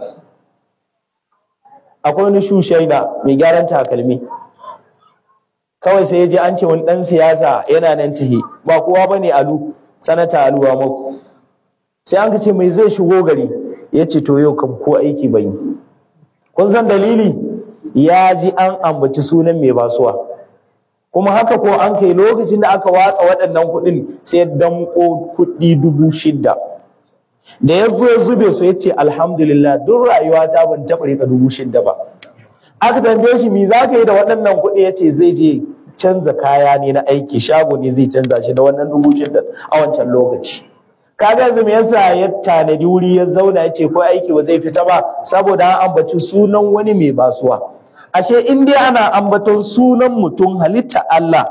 akwai wani shushaina mai gyaran takalmi kawai sai ya je an ce wani dan siyasa yana nan tahi ba kowa bane alu sanata aluwa maku sai an ce mai zai shigo gari ya ce to yau kam ko aiki ban yi kun san dalili ya ji an ambaci sunan mai basuwa kuma haka ko an kai lokacin da aka watsa waɗannan kuɗin sai ya damƙo kuɗi dubu shidda da ya zo ya zube su ya ce alhamdulillah duk rayuwa ta ban taɓa rika dubu shidda ba aka tambaye shi me za ka yi da waɗannan kuɗi ya ce zai je canza kaya ne na aiki shago ne zai canza shi da wannan dubu shidda a wancan lokaci kaga yanzu me yasa ya tanadi wuri ya zauna ya ce ko aiki ba zai fita ba saboda an ambaci sunan wani mai basuwa ashe in dai ana ambaton sunan mutum halitta Allah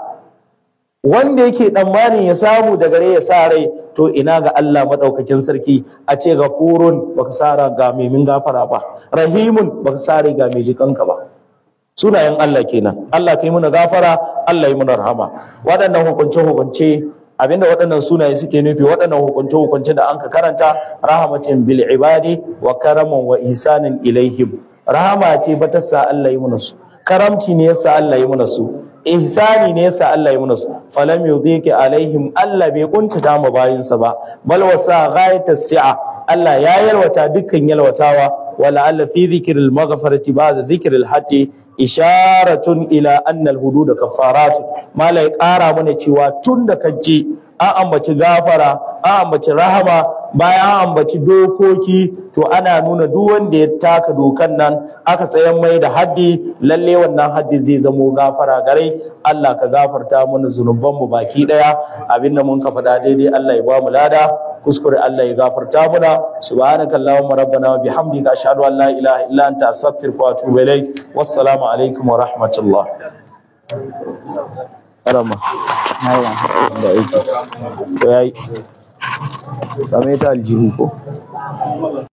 wanda yake tsammanin ya samu da gare ya sa rai to ina ga Allah madaukakin sarki a ce gafurun baka sa ga mai min gafara ba rahimun baka sa rai ga mai jikanka ba sunayen Allah kenan Allah kai muna gafara Allah yi muna rahama waɗannan hukunce hukunce abinda waɗannan sunaye suke nufi waɗannan hukunce hukunce da anka karanta rahmatin bil ibadi wa karaman wa ihsanin ilaihim rahama ce ba ta sa Allah yi muna su karamci ne yasa Allah yi muna su ihsani ne yasa Allah yi muna su falam yudhiki alaihim Allah bai kuntata mu bayinsa ba bal wasa ghayatas si'a Allah ya yalwata dukkan yalwatawa wala alla fi dhikril maghfirati ba'da dhikril haqqi isharatun ila annal hudud kafaratun malai ƙara mana cewa tun da kaje an ambaci gafara an ambaci rahama bayan an ambaci dokoki to ana nuna duk wanda ya taka dokan nan aka tsayan mai da haddi lalle wannan haddi zai zamo gafara gare Allah ka gafarta mana zunuban mu baki daya abinda mun ka faɗa daidai Allah ya ba mu lada kuskure Allah ya gafarta muna subhanaka allahumma rabbana wa bihamdika ashhadu an la ilaha illa anta astaghfiruka wa atubu ilaik wassalamu alaikum wa rahmatullah Arama. Da aiki. To yayi. Same ta aljihu ko?